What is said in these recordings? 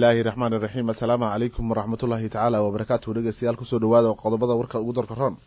illaahi raxmaani raxiim assalaamu calaykum waraxmatullaahi tacaala wabarakaatu dhegeystayaal kusoo dhawaada qodobada warka ugu darka roon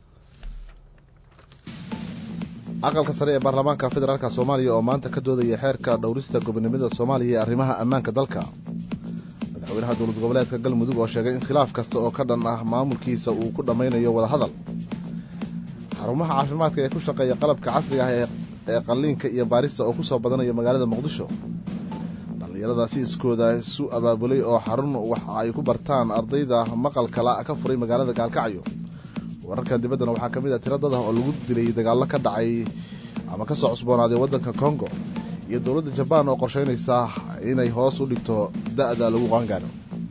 aqalka sare ee baarlamaanka federaalk soomaaliya oo maanta ka doodaya xeerka dhowrista gobonimada soomaaliya ee arrimaha ammaanka dalka madaxweynaha dowlad goboleedka galmudug oo sheegay in khilaaf kasta oo ka dhan ah maamulkiisa uu ku dhammaynayo wadahadal xarumaha caafimaadka ee ku shaqeeya qalabka casriga ah ee qalliinka iyo baarista oo kusoo badanaya magaalada muqdisho dhallinyaradaasi iskooda isu abaabulay oo xarun waxa ay ku bartaan ardayda maqalkala ka furay magaalada gaalkacyo wararkan dibaddana waxaa ka mid ah tiro dad ah oo lagu dilay dagaallo ka dhacay ama ka soo cusboonaaday waddanka kongo iyo dowladda jabaan oo qorshaynaysa inay hoos u dhigto da'da lagu qaangaaro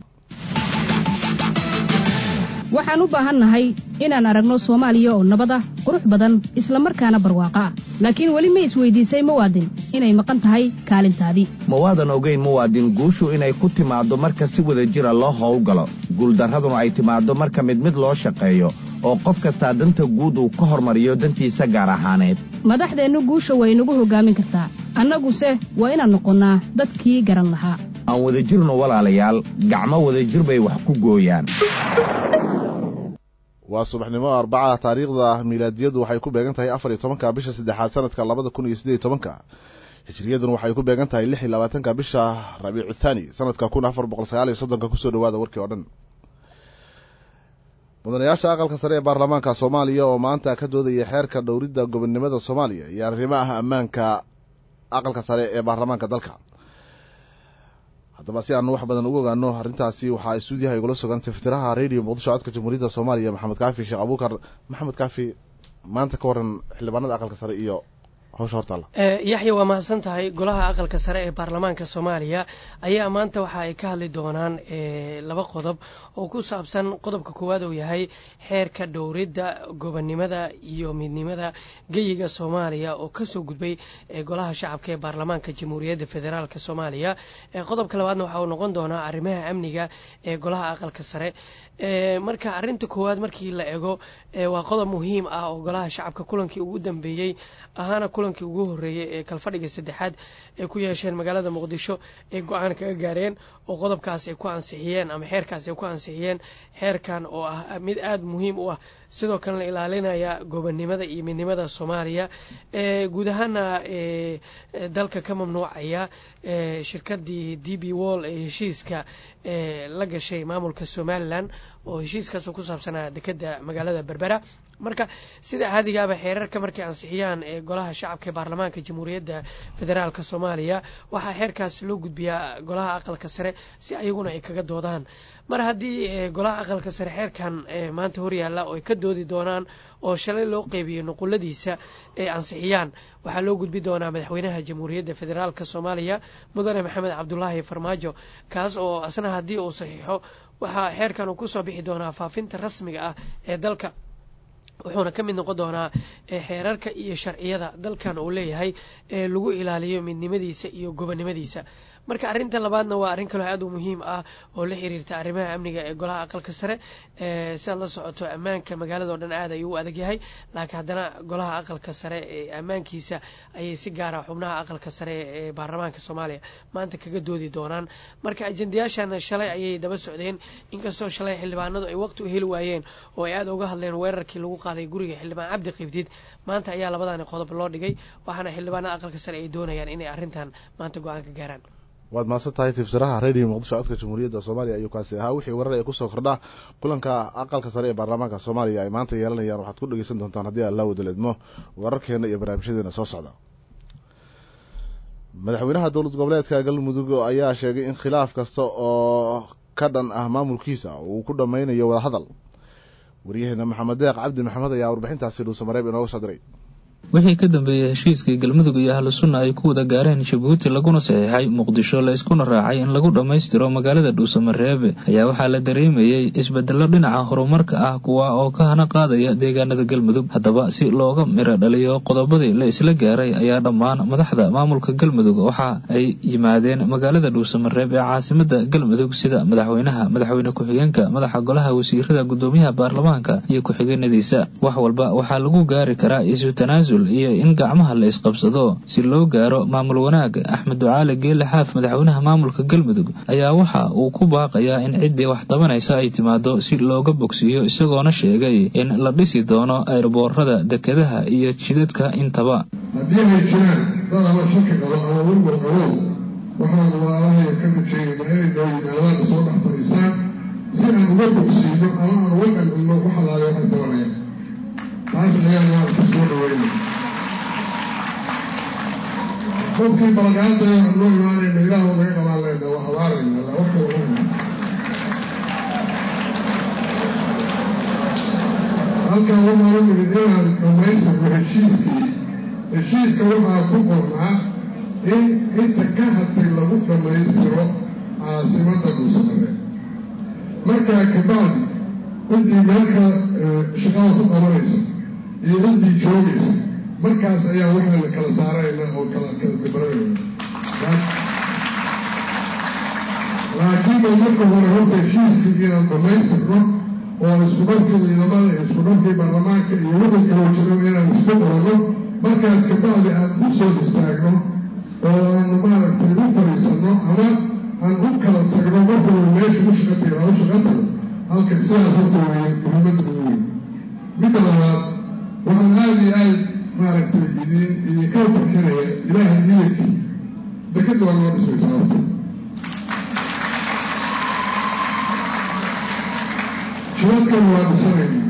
waxaan u baahannahay inaan aragno soomaaliya oo nabad ah qurux badan isla markaana barwaaqo ah laakiin weli ma isweydiisay muwaadin inay maqan tahay kaalintaadii ma waadan ogayn muwaadin guushu inay ku timaaddo marka si wada jira loo howlgalo guuldarraduna ay timaaddo marka mid mid loo shaqeeyo oo qof kastaa danta guud uu ka hormariyo dantiisa gaar ahaaneed madaxdeennu guusha way nagu hoggaamin kartaa annaguse waa inaan noqonnaa dadkii garan lahaa aan wadajirno walaalayaal gacmo wadajir bay wax ku gooyaan waa subaxnimo arbaca taariikhda miilaadiyadu waxay ku beegan tahay afar iyo tobanka bisha saddexaad sanadka labada kun iyo siddeed iyo tobanka hijriyaduna waxay ku beegan tahay lix iyo labaatanka bisha rabiicu thaani sanadka kun afar boqol sagaal iyo soddonka kusoo dhawaada warkii oo dhan mudanayaasha aqalka sare ee baarlamaanka soomaaliya oo maanta ka doodaya xeerka dhowridda gobonnimada soomaaliya iyo arrimaha ammaanka aqalka sare ee baarlamaanka dalka haddaba si aanu wax badan ugu ogaano arrintaasi waxaa istuudiyaha igula sugan tiftiraha radio muqdisho codka jamhuuriyadda soomaaliya maxamed kaafi sheekh abuukar maxamed kaafi maanta ka waran xildhibaanada aqalka sare iyo hawsha hortaalla yaxya waa mahadsan tahay golaha aqalka sare ee baarlamaanka soomaaliya ayaa maanta waxa ay ka hadli doonaan laba qodob oo ku saabsan qodobka koowaad uu yahay xeerka dhowridda gobonnimada iyo midnimada geyiga soomaaliya oo kasoo gudbay golaha shacabka ee baarlamaanka jamhuuriyadda federaalk soomaaliya qodobka labaadna waxa uu noqon doonaa arrimaha amniga ee golaha aqalka sare marka arrinta koowaad markii la ego waa qodob muhiim ah oo golaha shacabka kulankii ugu dambeeyey ahaana kulankii ugu horreeyey ee kalfadhiga saddexaad ay ku yeesheen magaalada muqdisho ay go-aan kaga gaareen oo qodobkaas ay ku ansixiyeen ama xeerkaas ay ku ansixiyeen xeerkan oo ah mid aada muhiim u ah sidoo kalena ilaalinaya gobonnimada iyo midnimada soomaaliya guud ahaana dalka ka mamnuucaya shirkadii d b wall ee heshiiska la gashay maamulka somalilan oo heshiiskaasoo ku saabsanaa dekeda magaalada berbera marka sida caadigaaba xeerarka markay ansixiyaan ee golaha shacabka ee baarlamaanka jamhuuriyadda federaalk soomaaliya waxaa xeerkaas loo gudbiyaa golaha aqalka sare si ayaguna ay kaga doodaan mar haddii golaha aqalka sare xeerkan maanta horyaalla oo ay ka doodi doonaan oo shalay loo qeybiyo nuquladiisa ay ansixiyaan waxaa loo gudbi doonaa madaxweynaha jamhuuriyadda federaalk soomaaliya mudane maxamed cabdulaahi farmaajo kaas oo asna haddii uu saxiixo waxaa xeerkan uu kusoo bixi doonaa faafinta rasmiga ah ee dalka wuxuuna ka mid noqon doonaa xeerarka iyo sharciyada dalkan uu leeyahay ee lagu ilaaliyo midnimadiisa iyo gobonnimadiisa marka arrinta labaadna waa arrin kaloo aad u muhiim ah oo la xiriirta arrimaha amniga ee golaha aqalka sare siaad la socoto ammaanka magaalada o dhan aad ayuu u adag yahay laakiin haddana golaha aqalka sare ee ammaankiisa ayay si gaara xubnaha aqalka sare ee baarlamaanka soomaaliya maanta kaga doodi doonaan marka ajendayaashan shalay ayay daba socdeen inkastoo shalay xildhibaanadu ay waqti u heli waayeen oo ay aada uga hadleen weerarkii lagu qaaday guriga xildhibaan cabdi qibdid maanta ayaa labadani qodob loo dhigay waxaana xildhibaanada aqalka sare ay doonayaan inay arrintan maanta go-aan ka gaaraan waad mahadsan tahay tiftiraha radio muqdisho codka jamhuuriyadda soomaaliya ayuu kaasi ahaa wixii warar ee kusoo kordha kulanka aqalka sare ee baarlamaanka soomaaliya ay maanta yeelanayaan waxaad ku dhegeysan doontaan haddii alla wadal idmo wararkeena iyo barnaamijyadeena soo socda madaxweynaha dowlad goboleedka galmudug ayaa sheegay in khilaaf kasta oo ka dhan ah maamulkiisa uu ku dhammaynayo wadahadal waryaheena maxamed deeq cabdi maxamed ayaa warbixintaasi dhuusamareeb inooga soo diray wixii ka dambeeyey heshiiskii galmudug iyo ahlu sunna ay ku wada gaareen jabuuti laguna saxiixay muqdisho la iskuna raacay in lagu dhammaystiro magaalada dhuusamareebe ayaa waxaa la dareemayey isbedelo dhinaca horumarka ah kuwa oo ka hana qaadaya deegaanada galmudug haddaba si looga miro dhaliyo qodobadii la isla gaaray ayaa dhammaan madaxda maamulka galmudug waxa ay yimaadeen magaalada dhuusamareeb ee caasimada galmudug sida madaxweynaha madaxweyne ku-xigeenka madaxa golaha wasiirada gudoomiyaha baarlamaanka iyo ku-xigeenadiisa wax walba waxaa lagu gaari karaa isu tanaasul tanaasul iyo in gacmaha la isqabsado si loo gaaro maamul wanaag axmed ducaale geele xaaf madaxweynaha maamulka galmudug ayaa waxa uu ku baaqayaa in ciddii wax tabanaysa ay timaado si looga bogsiiyo isagoona sheegay in la dhisi doono ayroboorada dekedaha iyo jidadka intaba haddii ay jiraan dad ama shaki qabo ama wilwal qabow waxaan walaalahay ka rajaynaynaa inay noo yimaadaan soo dhex fadhiisaan si aan uga bogsiino ama aan uga qalbino wax alaale waxay tabanayaan taas ayaan maaragta soo dhaweyna qofkii balagaanta aan noo imaanayna ilaahu naga qabaan leyna waa abaarayna la wax kale uma halkan waxaan u nimid inaan dhammaystirno heshiiskii heshiiska waxaa ku qornaa in inta ka hadtay lagu dhammaystiro caasimadda dhuusamareed markaa kabacdi ciddii meelka shaqada ku qabanaysa iyo ciddii joogaysa markaas ayaa waxayna kala saarayna oo kala kala dabaranayna laakiin ba marka hore horta heshiiskii inaan dhammaystirno oo isku dharkii ciidamada iyo isku dharkii baarlamaanka iyo wixii kaloo jiro inaan isku qoranno markaas kabacdi aan u soo istaagno oo aanu maaragtay u fadhiisanno ama aan u kala tagno markuu meesha u shaqa tago aan u shaqa tago halka sidaas horta weeye muhiimadda ugu weyn midda labaad waxaan aada iyo aad maaragtay idin idinka farxinaya ilaahay iyankii dekadda waa noo dhismaysaa horta jidadkana waa dhisanaynaa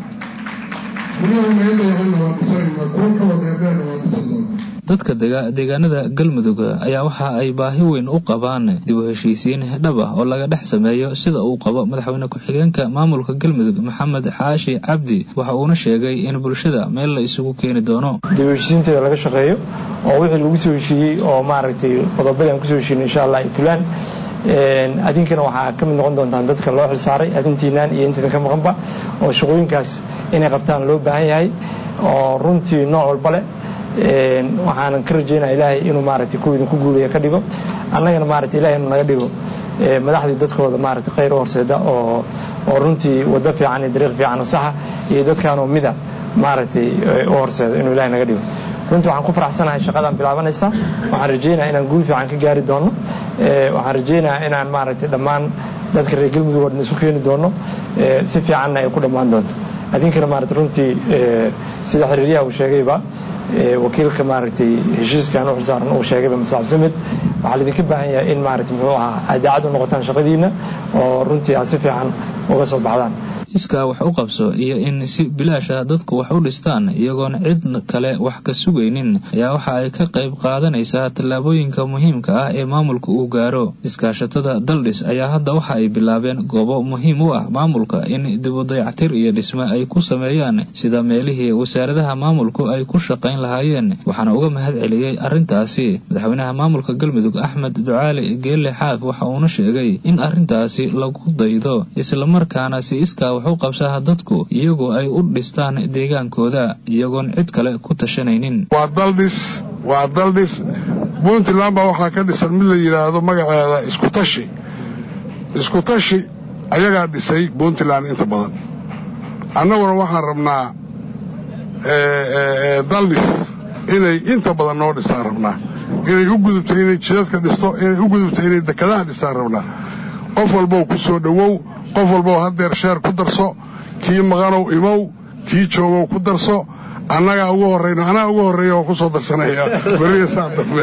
guryaha naga dayacanna waa dhisanaynaa kuwa kaloo dheerdheerna waa dhisan doonaa dadka deegaanada galmudug ayaa waxa ay baahi weyn u qabaan dib u heshiisiin dhab ah oo laga dhex sameeyo sida uu qabo madaxweyne ku-xigeenka maamulka galmudug maxamed xaashi cabdi waxa uuna sheegay in bulshada meel la isugu keeni doono dib u heshiisiinteeda laga shaqeeyo oo wixii lagu soo heshiiyey oo maaragtay qodobadii aan kusoo heshiinay insha allah ay fulaan adinkana waxaa ka mid noqon doontaan dadka loo xilsaaray adintiinaan iyo intiidan ka maqanba oo shaqooyinkaas inay qabtaan loo baahan yahay oo runtii nooc walba leh waxaanan ka rajaynaya ilaahay inuu maaragtay kuwa idinku guulaya ka dhigo annagana maaragtay ilahay inuu naga dhigo madaxdii dadkooda maaragtay khayr u horseeda oo oo runtii waddo fiican iyo dariiq fiican oo saxa iyo dadkaanoo mida maaragtay u horseedo inuu ilahay naga dhigo runtii waxaan ku faraxsanahay shaqadaan bilaabanaysa waxaan rajaynaya inaan guul fiican ka gaari doono waxaan rajaynayaa inaan maaragtay dhammaan dadka reer galmudug oo dhan isu keeni doono si fiicanna ay ku dhammaan doonto adinkana maaragtay runtii sida xiriiryaha uu sheegayba wakiilka maaragtay heshiiskan u xilsaaran uu sheegayba masaab samid waxaa laidinka baahan yahay in maaragtay muxuu ahaa aad daacad u noqotaan shaqadiinna oo runtii aad si fiican uga soo baxdaan iskaa wax u qabso iyo in si bilaasha dadku wax u dhistaan iyagoon cid kale wax ka sugaynin ayaa waxa ay ka qayb qaadanaysaa tallaabooyinka muhiimka ah ee maamulka uu gaaro iskaashatada daldhis ayaa hadda waxa ay bilaabeen goobo muhiim u ah maamulka in dibudayactir iyo dhisme ay ku sameeyaan sida meelihii wasaaradaha maamulku ay ku shaqayn lahaayeen waxaana uga mahad celiyey arrintaasi madaxweynaha maamulka galmudug axmed ducaali geelle xaaf waxa uuna sheegay in arrintaasi lagu daydo islamarkaana si iskaa u qabsaha dadku iyagoo ay u dhistaan deegaankooda iyagoon cid kale ku tashanaynin waa daldhis waa daldhis puntland baa waxaa ka dhisan mid la yidhaahdo magaceeda iskutashi iskutashi ayagaa dhisay puntland inta badan annaguna waxaan rabnaa daldhis inay inta badan noo dhistaan rabnaa inay u gudubto inay jidadka dhisto inay u gudubto inay dekadaha dhistaan rabnaa qof walbow ku soo dhowow qof walbow haddeer sheer ku darso kii maqanow imow kii joogow ku darso annagaa ugu horrayno anaa ugu horreeya oo ku soo darsanaya beriya saa dambe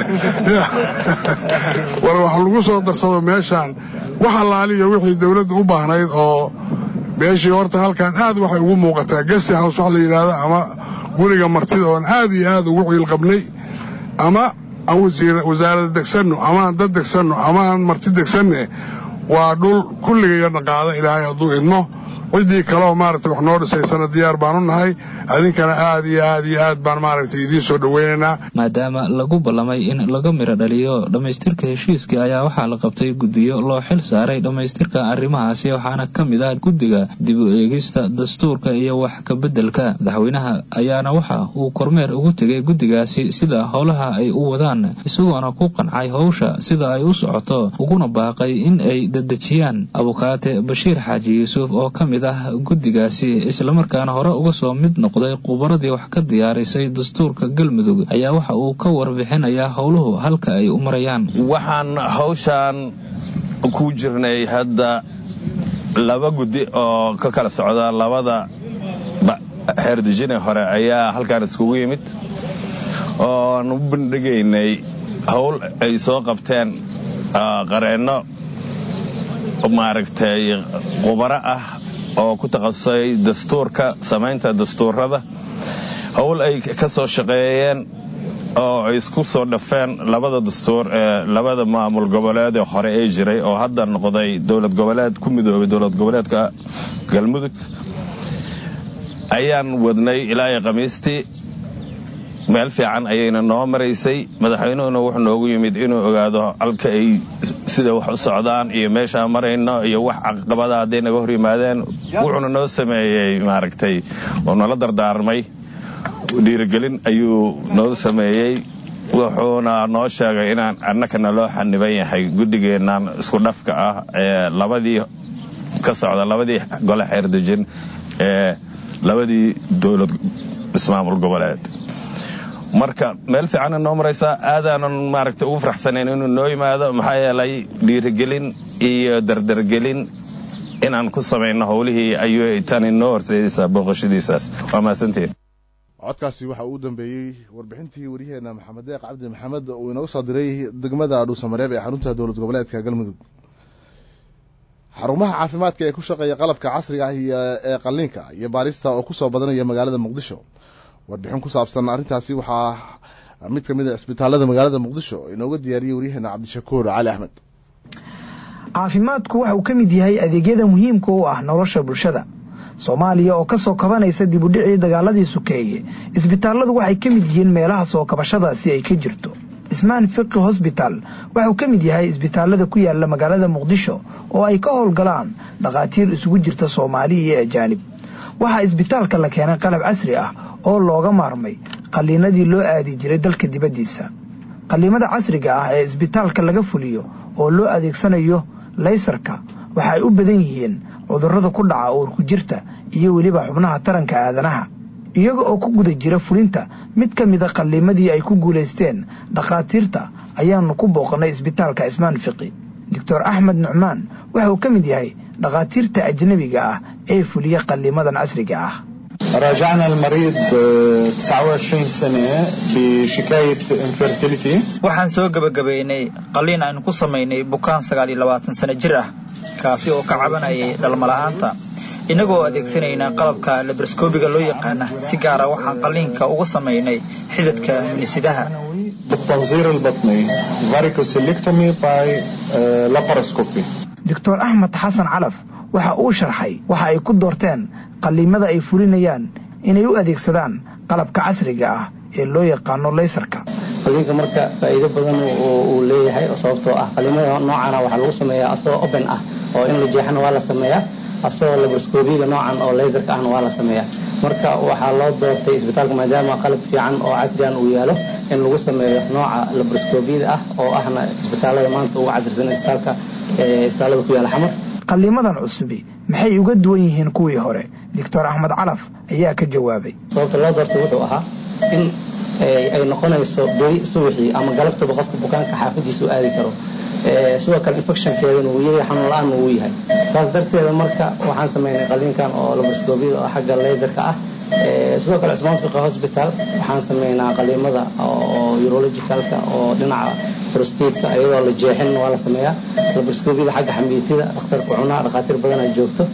war wax lagu soo darsado meeshaan wax allaaliyo wixii dawladda u baahnayd oo meeshii horta halkan aad waxay ugu muuqataa gesti house wax la yidhaahdo ama guriga martida oon aad iyo aad ugu ciilqabnay ama aan wasaarada degsanno ama aan dad degsanno ama aan marti degsanne waa dhul kulligayana qaada ilaahay hadduu idmo ciddii kaleoo maaragtay wax noo dhisaysana diyaar baan u nahay adinkana aad iyo aad iyo aad baan maaragtay idiin soo dhoweynaynaa maadaama lagu ballamay in laga miro dhaliyo dhammaystirka heshiiskii ayaa waxaa la qabtay guddiyo loo xil saaray dhammaystirka arrimahaasi waxaana ka mid ah guddiga dib u eegista dastuurka iyo wax ka beddelka madaxweynaha ayaana waxa uu kormeer ugu tegay guddigaasi sida howlaha ay u wadaan isagoona ku qancay howsha sida ay u socoto uguna baaqay in ay dedejiyaan abukaate bashiir xaaji yuusuf oo ka mid mid ah guddigaasi islamarkaana hore uga soo mid noqday khubaradii wax ka diyaarisay dastuurka galmudug ayaa waxa uu ka warbixinayaa howluhu halka ay u marayaan waxaan hawshaan ku jirnay hadda laba guddi oo ka kala socda labada xeerdejine hore ayaa halkaan iskugu yimid ooan u bandhigaynay howl ay soo qabteen qareenno maaragtay khubaro ah oo ku takhasusay dastuurka samaynta dastuurada howl ay ka soo shaqeeyeen oo ay isku soo dhafeen labada dastuur ee labada maamul goboleed ee hore ee jiray oo hadda noqday dowlad goboleed ku midoobay dowlad goboleedka galmudug ayaan wadnay ilaa iyo khamiistii meel fiican ayayna noo maraysay madaxweynuhuna wuxuu noogu yimid inuu ogaado halka ay sida wax u socdaan iyo meeshaan marayno iyo wax caqabada hadday naga hor yimaadeen wuxuuna noo sameeyey maaragtay oo nala dardaarmay dhiirigelin ayuu noo sameeyey wuxuuna noo sheegay inaan annakana loo xaniban yahay guddigeennan isku dhafka ah ee labadii ka socda labadii gole xeerdejin ee labadii dowlad ismaamul goboleed marka meel fiicanna noo maraysaa aadaanan maaragtay ugu faraxsanayn inuu noo yimaado maxaa yeelay dhiirigelin iyo dardargelin inaan ku samayno howlihii ayuu tani noo horseedaysaa booqashadiisaas waa mahadsantiin codkaasi waxa uu dambeeyey warbixintii waryaheena maxamed deeq cabdi maxamed uu inooga soo diray degmada dhuusamareeb ee xarunta dowlad goboleedka galmudug xarumaha caafimaadka ee ku shaqeeya qalabka casriga ah ee qalliinka iyo baarista oo kusoo badanaya magaalada muqdisho warbixin ku saabsan arrintaasi waxaa mid ka mid a cisbitaalada magaalada muqdisho inooga diyaariyey waryaheena cabdishakuur cali axmed caafimaadku waxa uu ka mid yahay adeegyada muhiimka u ah nolosha bulshada soomaaliya oo kasoo kabanaysa dib u dhicii dagaaladii sukeeye isbitaalladu waxay ka mid yihiin meelaha soo kabashadaasi ay ka jirto ismaan fiqi hosbital waxauu ka mid yahay isbitaallada ku yaala magaalada muqdisho oo ay ka howlgalaan dhakhaatiir isugu jirta soomaali iyo ajaanib waxaa isbitaalka la keenay qalab casri ah oo looga maarmay qalliinadii loo aadi jiray dalka dibaddiisa qalliimada casriga ah ee isbitaalka laga fuliyo oo loo adeegsanayo laysarka waxa ay u badan yihiin cudurrada ku dhaca uurku jirta iyo weliba xubnaha taranka aadanaha iyaga oo ku guda jira fulinta mid ka mida qalliimadii ay ku guulaysteen dhakhaatiirta ayaanu ku booqannay isbitaalka ismaan fiqi doctor axmed nucmaan waxa uu ka mid yahay dhakhaatiirta ajnabiga ah ee fuliya qalliimadan casriga ah راجعنا المريض 29 سنة بشكاية infertility waxaan soo gebagabaynay qalliin aynu ku samaynay bukaan sagaal iyo labaatan sano jir ah kaasi oo ka cabanayay dhalmala'aanta innagoo adeegsanayna qalabka labaroskoobiga loo yaqaana si gaara waxaan qalliinka uga samaynay xidadka minisidaha بالتنظير البطني varicocectomy by laparoscopy doctor axmed xasan calaf waxa uu sharxay waxa ay ku doorteen qalliimada ay fulinayaan inay u adeegsadaan qalabka casriga ah ee loo yaqaano laysarka qalliinka marka faa'iido badan uu leeyahay oo sababtoo ah qalliimada noocana waxaa lagu sameeyaa asagoo open ah oo in la jeexana waa la sameeyaa asagoo labaroskoobiyaga noocan oo laysarka ahna waa la sameeyaa marka waxaa loo doortay isbitaalka maadaama qalab fiican oo casrigan uu yaalo in lagu sameeyo nooca labaroskoobiyada ah oo ahna isbitaalada maanta ugu casrisan isbitaalka isbitaalada ku yaala xamar qalliimadan cusubi maxay uga duwan yihiin kuwii hore doctor axmed calaf ayaa ka jawaabay sababta loo doortay wuxuu ahaa in ay noqonayso beri subaxii ama galabtaba qofka bukaanka xaafadiisa u aadi karo sidoo kale infectionkeedana wuu yahay xanuun la-aanna wuu yahay saas darteeda marka waxaan sameynay qalliinkan oo labaroskoobiyada oo xagga laserka ah sidoo kale cusmaan fiqa hosbital waxaan sameynaa qaliimada oo urologicalka oo dhinaca prostateka iyadoo la jeexin waa la sameeyaa labaroskoobiyada xagga xamiitida dhakhtarka cunaa dhakhaatiir badanaa joogto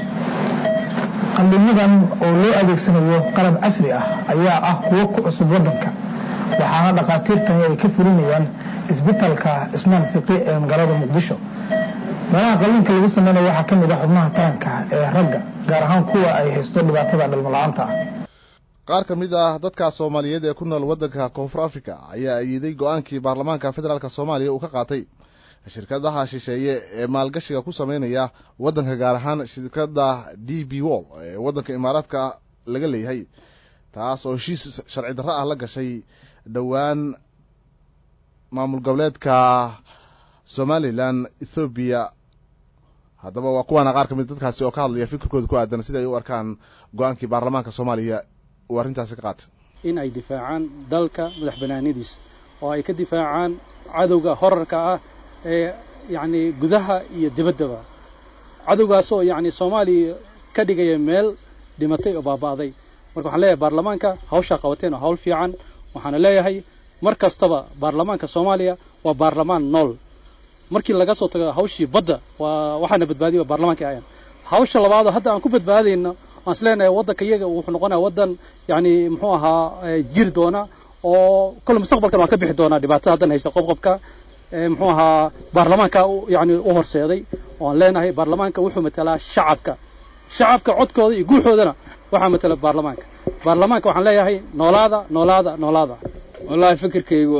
qalliimadan oo loo adeegsanayo qalab casri ah ayaa ah kuwo ku cusub waddanka waxaana dhakhaatiirtani ay ka fulinayaan isbitalka ismaan fiqi ee magaalada muqdisho meelaha qalliinka lagu sameynayo waxaa ka mid ah xubnaha taranka ee ragga gaar ahaan kuwa ay haysto dhibaatada dhalmola'aanta ah qaar ka mid ah dadka soomaaliyeed ee ku nool waddanka koonfur africa ayaa ayiday go-aankii baarlamaanka federaalk soomaaliya uu ka qaatay shirkadaha shisheeye ee maalgashiga ku sameynaya waddanka gaar ahaan shirkadda d b wall ee waddanka imaaraadka laga leeyahay taas oo heshiis sharci darro ah la gashay dhowaan maamul goboleedka somalilan ethoobiya haddaba waa kuwaana qaar ka mid dadkaasi oo ka hadlaya fikirkooda ku aadan sida ay u arkaan go-aankii baarlamaanka soomaaliya uu arrintaasi ka qaatay in ay difaacaan dalka madax banaanidiisa oo ay ka difaacaan cadowga horarka ah ee yacni gudaha iyo dibaddaba cadowgaasoo yacni soomaaliya ka dhigaya meel dhimatay oo baaba'day marka waxaan leeyahay baarlamaanka hawshaa qabateen oo hawl fiican waxaana leeyahay mar kastaba baarlamaanka soomaaliya waa baarlamaan nool markii laga soo tago hawshii badda waa waxaana badbaadiya waa baarlamaanka ayan hawsha labaadoo hadda aan ku badbaadayno waan isleenahay waddanka iyaga wuxuu noqonaya waddan yacni muxuu ahaa jiri doona oo kole mustaqbalkan waan ka bixi doonaa dhibaatada haddan haysta qobqobka muxuu ahaa baarlamaanka yani u horseeday oan leenahay baarlamaanka wuxuu matalaa shacabka shacabka codkooda iyo guuxoodana waxaa matala baarlamaanka baarlamaanka waxaan leeyahay noolaada noolaada noolaada wallahi fikirkaygu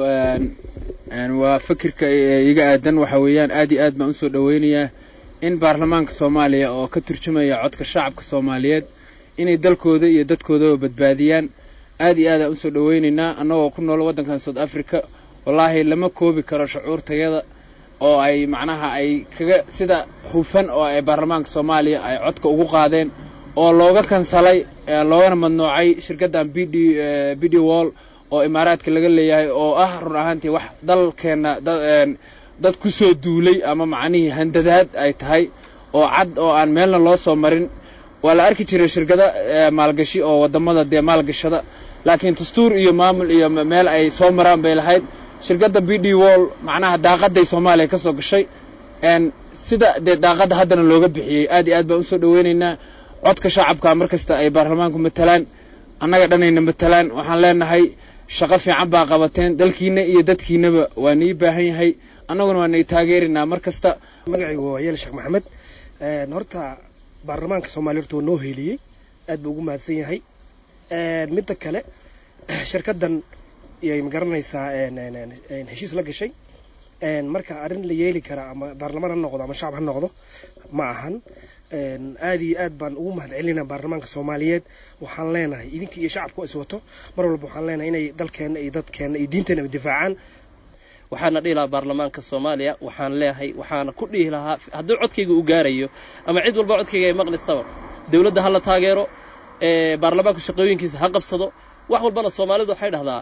waa fikirka iga aadan waxa weeyaan aad iyo aad baan usoo dhaweynayaa in baarlamaanka soomaaliya oo ka turjumaya codka shacabka soomaaliyeed inay dalkooda iyo dadkoodaba badbaadiyaan aad iyo aadaan usoo dhaweynaynaa annagoo ku nool waddankan south africa wallaahi lama koobi karo shucuurtayada oo ay macnaha ay kaga sida hufan oo ay baarlamaanka soomaaliya ay codka ugu qaadeen oo looga kansalay loogana madnuucay shirkaddan b d b d wall oo imaaraadka laga leeyahay oo ah run ahaantii wax dalkeenna dad ku soo duulay ama macnihii handadaad ay tahay oo cad oo aan meelna loo soo marin waa la arki jiray shirkado maalgashi oo waddamada dee maalgashada laakiin dastuur iyo maamul iyo meel ay soo maraan bay lahayd shirkadda b d wall macnaha daaqaday soomaaliya ka soo gashay sida dee daaqadda haddana looga bixiyey aad iyo aad baan usoo dhaweynaynaa codka shacabka mar kasta ay baarlamaanku matalaan annaga dhanayna matalaan waxaan leenahay shaqo fiican baa qabateen dalkiina iyo dadkiinaba waa nii baahan yahay annaguna waa nay taageerinaa mar kasta magacaygu waa yeel sheekh maxamed horta baarlamaanka soomaaliya horta waa noo heeliyey aad buu ugu mahadsan yahay midda kale shirkaddan yay magaranaysaa heshiis la gashay marka arrin la yeeli karaa ama baarlamaan ha noqdo ama shacab ha noqdo ma ahan aad iyo aad baan ugu mahad celinaa baarlamaanka soomaaliyeed waxaan leenahay idinka iyo shacabku is wato mar walba waxaan leenahay inay dalkeenna iyo dadkeenna iyo diinteenna difaacaan waxaana dhihi lahaa baarlamaanka soomaaliya waxaan leeyahay waxaana ku dhihi lahaa haddii codkayga u gaarayo ama cid walba codkayga ay maqlisaba dowladda ha la taageero baarlamaanku shaqooyinkiisa ha qabsado wax walbana soomaalidu waxay dhahdaa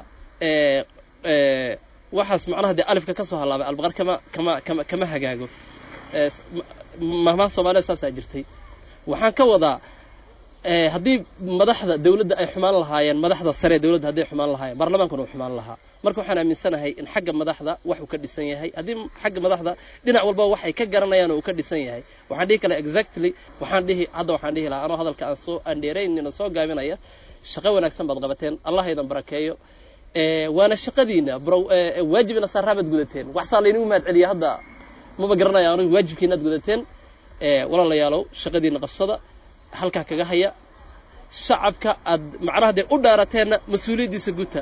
waxaas macnaha dee alifka ka soo hallaabay albaqar kama kama kama kama hagaago mahmaha soomaalida saasaa jirtay waxaan ka wadaa haddii madaxda dowladda ay xumaan lahaayeen madaxda sare dowladda hadday xumaan lahaayeen baarlamaankuna uu xumaan lahaa marka waxaan aaminsanahay in xagga madaxda wax uu ka dhisan yahay haddii xagga madaxda dhinac walba wax ay ka garanayaan oo uu ka dhisan yahay waxaan dhihi kala exactly waxaan dhihi hadda waxaan dhihi lahaa anoo hadalka aan soo andheeraynina soo gaabinaya shaqo wanaagsan baad qabateen allah idan barakeeyo waana shaqadiina waajibina saaraabaad gudateen waxsaa laynagu mahad celiya hadda maba garanaya anigu waajibkiinaad gudateen walaalayaalow shaqadiina qabsada halkaa kaga haya shacabka aad macnaha dee u dhaarateenna mas-uuliyaddiisa guta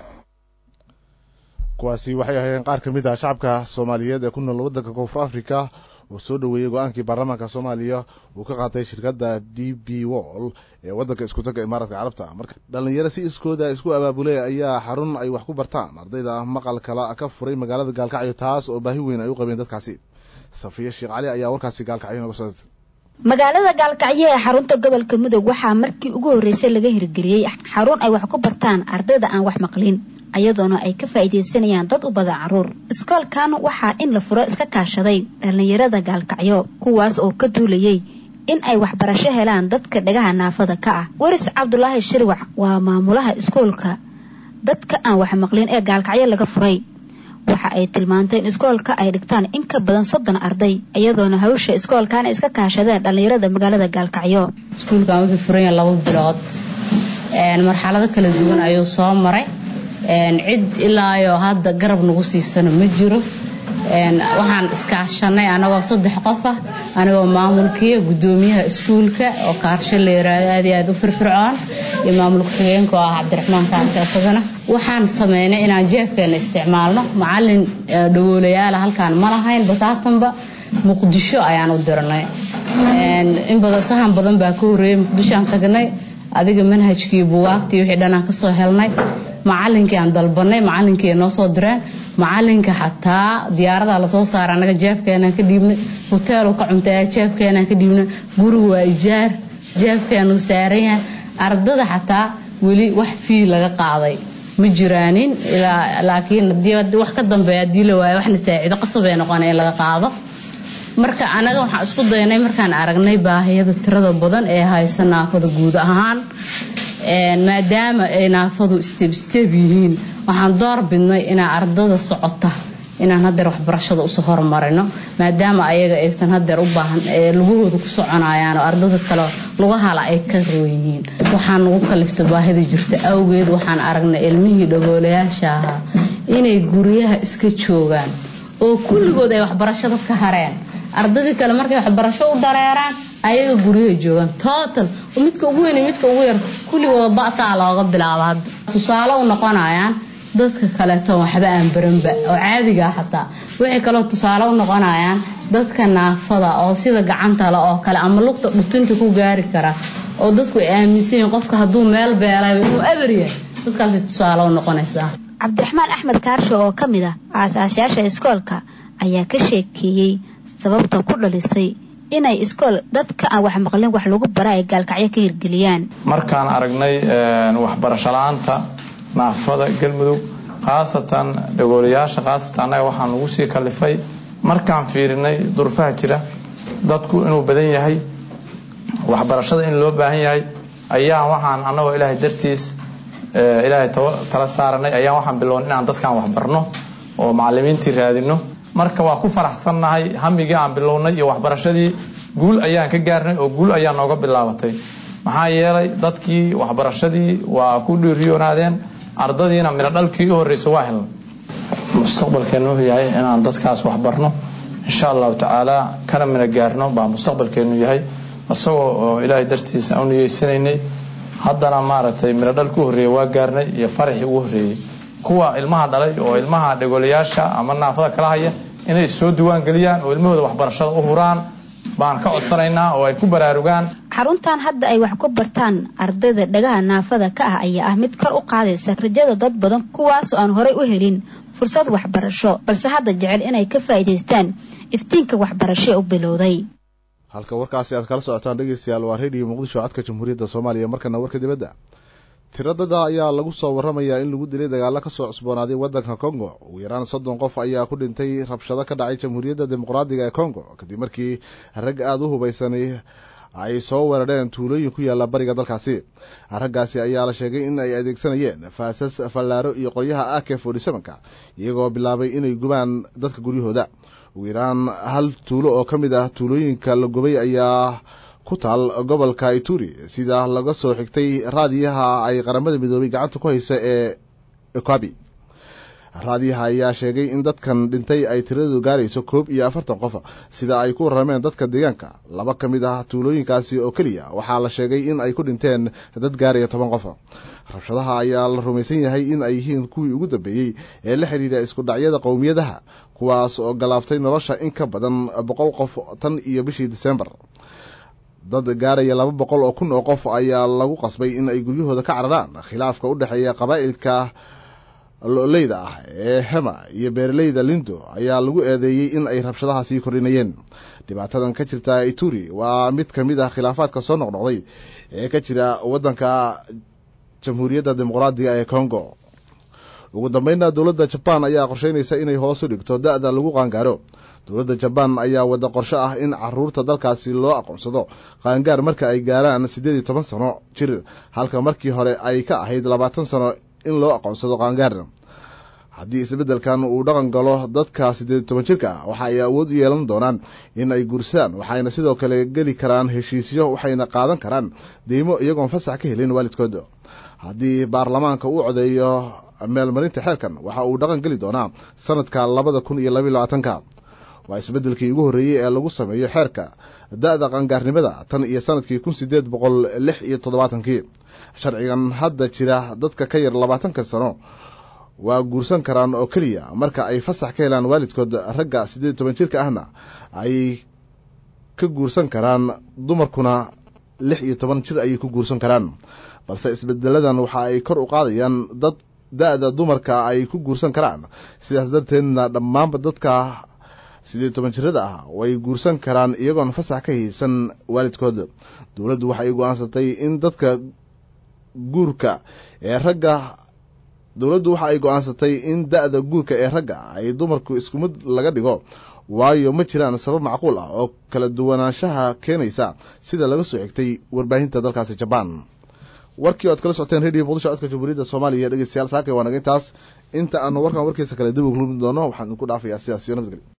kuwaasi waxay ahaayeen qaar ka mid ah shacabka soomaaliyeed ee ku nool waddanka koonfur africa oo soo dhoweeyey go-aankii baarlamaanka soomaaliya uu ka qaatay shirkadda d b wall ee waddanka iskutanka imaaraadka carabta marka dhallinyaro si iskooda isku abaabulay ayaa xarun ay wax ku bartaan ardayda maqal kala ka furay magaalada gaalkacyo taas oo baahi weyn ay u qabeen dadkaasi safiya sheekh cali ayaa warkaasi gaalkacyo noga soo magaalada gaalkacyo ee xarunta gobolka mudug waxaa markii ugu horreysay laga hirgeliyey xarun ay wax ku bartaan ardayda aan wax maqlin ayadoona ay ka faa'iidaysanayaan dad u badan caruur iskoolkan waxaa in la furo iska kaashaday dhallinyarada gaalkacyo kuwaas oo ka duulayay in ay waxbarasho helaan dadka dhagaha naafada ka ah weris cabdulaahi shirwac waa maamulaha iskoolka dadka aan wax maqlin ee gaalkacyo laga furay waxa ay tilmaantay in iskoolka ay dhigtaan in ka badan soddon arday iyadoona hawsha iskoolkaana iska kaashadeen dhallinyarada magaalada gaalkacyo iskuulkan wuxuu furan yahay laba bilood marxalado kala duwan ayuu soo maray cid ilaayo hadda garab nagu siisano ma jiro waxaan iskaashanay anagoo saddex qof ah anigoo maamulkiiyo gudoomiyaha iskuulka oo kaarsho la yiraahdo aad iyo aad u firfircoon iyo maamul ku-xigeenka oo ah cabdiraxmaan kaarsho isagana waxaan sameynay inaan jeefkeena isticmaalno macalin dhagoolayaala halkaan ma lahayn bataatanba muqdisho ayaan u dirnay in badan sahan badan baa ka horreeyay muqdishoaan tagnay adiga manhajkii bugaagtii wixii dhanaan kasoo helnay macalinkii aan dalbanay macalinkii ay noo soo direen macalinka xataa diyaaradaa lasoo saara anaga jeebkeenaan ka dhiibnay hoteelu ka cuntay jeebkeenaan ka dhiibnay gurigu waa ijaar jeebkeenuu saaran yahay ardada xataa weli wax fii laga qaaday ma jiraanin laakiin wax ka dambeeya hadii la waayo waxna saaciido qasabay noqona in laga qaado marka anaga waxaan isku daynay markaan aragnay baahiyada tirada badan ee haysa naafada guud ahaan maadaama ay naafadu steb steb yihiin waxaan door bidnay inaa ardada socota inaan hadeer waxbarashada usoo horumarino maadaama ayaga aysan hadeer u baahan lugahooda ku soconayaan oo ardada kale lugahala ay ka roon yihiin waxaan nagu kalifta baahida jirta awgeed waxaan aragnay ilmihii dhagoolayaasha ahaa inay guryaha iska joogaan oo kulligood ay waxbarashada ka hareen ardadii kale markay waxbarasho u dareeraan ayaga guryaha joogaan total midka ugu weyn midka ugu yar kulligooda ba'taa looga bilaaba hadda tusaale u noqonayaan dadka kaleeto waxba aan baranba oo caadiga ah xataa waxay kaloo tusaale u noqonayaan dadka naafada oo sida gacanta le oo kale ama lugta dhutinta ku gaari kara oo dadku ay aaminsan yihiin qofka hadduu meel beelay inuu eber yahay dadkaasay tusaale u noqonaysaa cabdiraxmaan axmed kaarsho oo ka mid ah aasaasyaasha iskoolka ayaa ka sheekeeyey sababta ku dhalisay inay iskool dadka aan wax maqlin wax lagu bara ay gaalkacyo ka hirgeliyaan markaan aragnay waxbarasho la-aanta naafada galmudug khaasatan dhagoolayaasha khaasatan annaga waxaan ugu sii kalifay markaan fiirinay durufaha jira dadku inuu badan yahay waxbarashada in loo baahan yahay ayaa waxaan annagoo ilaahay dartiis ilaahay tala saaranay ayaa waxaan bilownay inaan dadkaan waxbarno oo macalimiintii raadino marka waa ku faraxsannahay hamigii aan bilownay iyo waxbarashadii guul ayaan ka gaarnay oo guul ayaa nooga bilaabatay maxaa yeelay dadkii waxbarashadii waa ku dhiiriyoonaadeen ardadiina midho dhalkii u horreysa waa helnay mustaqbalkeenu wuxuu yahay inaan dadkaas waxbarno insha allahu tacaala kana mina gaarno baa mustaqbalkeenu yahay isagoo oo ilaahay dartiisa u niyeysanaynay haddana maaragtay midho dhal ku horreeyey waa gaarnay iyo faraxii ugu horreeyey kuwa ilmaha dhalay oo ilmaha dhegolayaasha ama naafada kala haya inay soo diwaan geliyaan oo ilmahooda waxbarashada u huraan baan ka codsanaynaa oo ay ku baraarugaan xaruntan hadda ay wax ku bartaan ardayda dhagaha naafada ka ah ayaa ah mid kor u qaadaysa rajada dad badan kuwaasoo aan horey u helin fursad waxbarasho balse hadda jecel inay ka faa'iidaystaan iftiinka waxbarasho u bilowday halka warkaasi aad kala socotaan dhegeystayaal waa reediyo muqdisho codka jamhuuriyadda soomaaliya markana warka dibadda tiradada ayaa lagu soo waramayaa in lagu dilay dagaalo kasoo cusboonaaday wadanka congo ugu yaraan soddon qof ayaa ku dhintay rabshado ka dhacay jamhuuriyadda dimuqraadiga ee congo kadib markii rag aada u hubaysanay ay soo weerareen tuulooyin ku yaalla bariga dalkaasi raggaasi ayaa la sheegay in ay adeegsanayeen faasas fallaaro iyo qoryaha ak forty sevenka iyagoo bilaabay inay gubaan dadka guryahooda ugu yaraan hal tuulo oo ka mid ah tuulooyinka la gubay ayaa ku taal gobolka ituri sida laga soo xigtay raadiyaha ay qaramada midoobay gacanta ku haysa ee ekabi raadiyaha ayaa sheegay in dadkan dhintay ay tiradoodu gaarayso koob iyo afartan qof sida ay ku warrameen dadka deegaanka laba ka mid ah tuulooyinkaasi oo keliya waxaa la sheegay in ay ku dhinteen dad gaaraya toban qof rabshadaha ayaa la rumaysan yahay in ay yihiin kuwii ugu dambeeyey ee la xidhiidha isku dhacyada qowmiyadaha kuwaas oo galaaftay nolosha in ka badan boqol qof tan iyo bishii disembar dad gaaraya laba boqol oo kun oo qof ayaa lagu qasbay in ay guryahooda ka cararaan khilaafka u dhexeeya qabaa'ilka loleyda ah ee hema iyo beeraleyda lindo ayaa lagu eedeeyey in ay rabshadaha sii kordhinayeen dhibaatadan ka jirta ituri waa mid ka mid ah khilaafaadka soo noqnoqday ee ka jira waddanka jamhuuriyadda dimuqraadiga ee congo ugu dambeynna dowladda jabaan ayaa qorsheynaysa inay hoos u dhigto da-da lagu qaangaaro dowladda jabaan ayaa wada qorsho ah in caruurta dalkaasi loo aqoonsado qaangaar marka ay gaaraan siddeed iyo toban sano jir halka markii hore ay ka ahayd labaatan sano in loo aqoonsado qaangaar haddii isbeddelkan uu dhaqan galo dadka siddeed iyo toban jirka ah waxa ay awood u yeelan doonaan in ay guursadaan waxayna sidoo kale geli karaan heshiisyo waxayna qaadan karaan deymo iyagoon fasax ka helin waalidkood haddii baarlamaanka uu codeeyo meelmarinta xeerkan waxa uu dhaqan geli doonaa sanadka labada kun iyo labaiyo labaatanka waa isbeddelkii ugu horreeyey ee lagu sameeyo xeerka da-da qangaarnimada tan iyo sanadkii kun sideed boqol lix iyo toddobaatankii sharcigan hadda jira dadka ka yar labaatanka sano waa guursan karaan oo keliya marka ay fasax ka helaan waalidkood ragga siddeed iyo toban jirka ahna ay ka guursan karaan dumarkuna lix iyo toban jir ayay ku guursan karaan balse isbedeladan waxa ay kor u qaadayaan dad da-da dumarka ay ku guursan karaan sidaas darteedna dhammaanba dadka siddeed toban jirada ah way guursan karaan iyagoon fasax ka haysan waalidkood dowladdu waxay go-aansatay in dadka guurka ee ragga dowladdu waxa ay go-aansatay in da-da guurka ee ragga ay dumarku isku mid laga dhigo waayo ma jiraan sabab macquul ah oo kala duwanaanshaha keenaysa sida laga soo xigtay warbaahinta dalkaasi jabaan warkii o ad kala socoteen radio muqdisho codka jamhuuriyadda soomaaliya dhegeystayaal saakay waa naga intaas inta aanu warkan warkiisa kale dib u kulmi doono waxaan idinku dhaafayaa sidaas iyo nabadgelyo